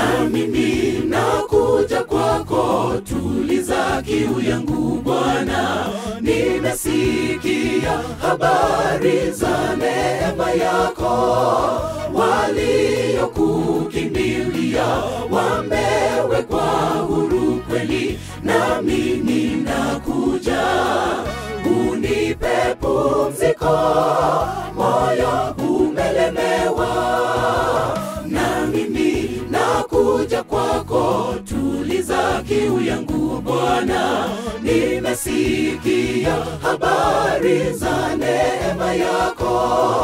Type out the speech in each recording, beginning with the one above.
na mimi nakuja kwako, tuliza kiu yangu Bwana. Nimesikia habari za neema yako, waliokukimbilia wamewekwa huru kweli, nami ninakuja, unipe pumziko, moyo umelemewa na mimi nakuja kwako, tuliza kiu yangu Bwana. Nimesikia habari za neema yako,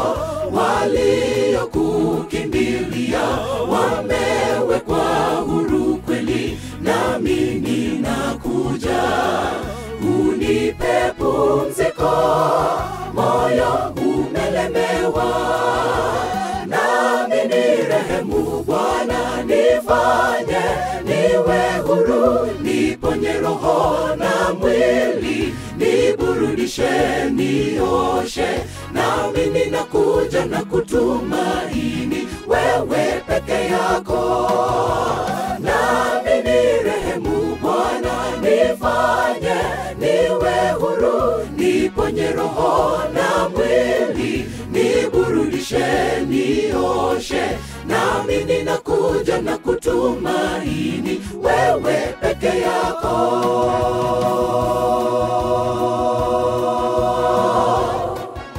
waliokukimbilia wamewekwa huru kweli, nami ninakuja, unipe pumziko, moyo umelemewa nami ni rehemu Bwana, nifanye niwe huru, niponye roho na mwili, niburudishe, nioshe, nami ninakuja na kutumaini wewe peke yako. Nami ni rehemu Bwana, nifanye niwe huru, niponye roho na mwili, niburudishe, nioshe, nami ninakuja na kutumaini wewe peke yako.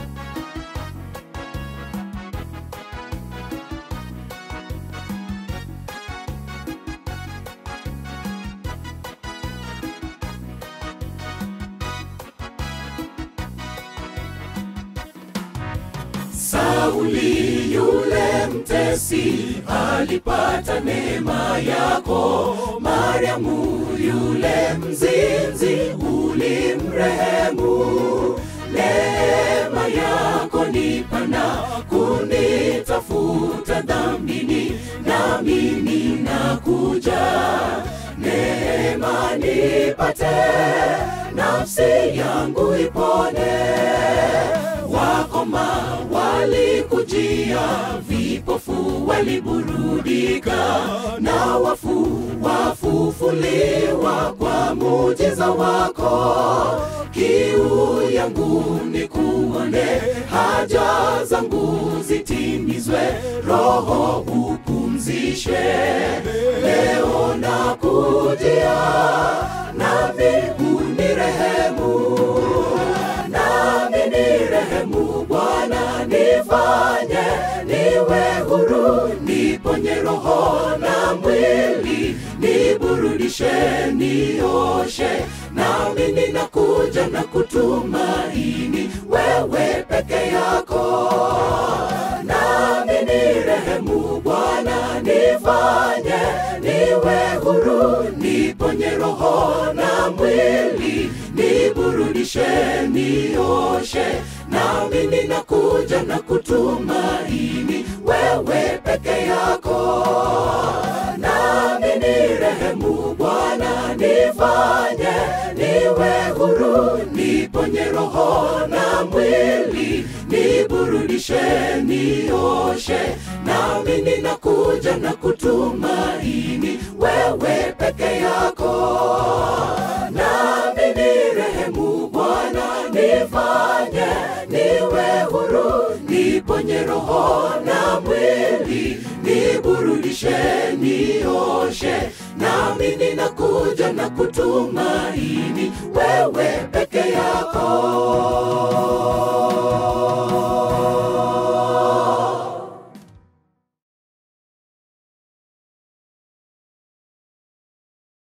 Sauli yule mtesi alipata neema yako, Mariamu yule mzinzi ulimrehemu. Neema yako ni pana kunitafuta dhambini, nami ninakuja, neema nipate, nafsi yangu ipone wakoma walikujia, vipofu waliburudika, na wafu wafufuliwa kwa muujiza wako. Kiu yangu ni kuone, haja zangu zitimizwe, roho upumzishwe. Leo nakujia, nami unirehemu nami ni rehemu Bwana, nifanye niwe huru, niponye roho na mwili, niburudishe, nioshe, nami ninakuja na kutumaini wewe peke yako. Nami ni rehemu Bwana, nifanye niwe huru, niponye roho na mwili, niburudishe, nioshe, nami ninakuja na kutumaini wewe peke yako. Nami ni rehemu Bwana, nifanye niwe huru, niponye roho na mwili, niburudishe, nioshe, nami ninakuja na kutumaini wewe peke yako. Nami ni rehemu Bwana, nifanye niwe huru, niponye roho na mwili, niburudishe, nioshe, nami ninakuja na kutumaini wewe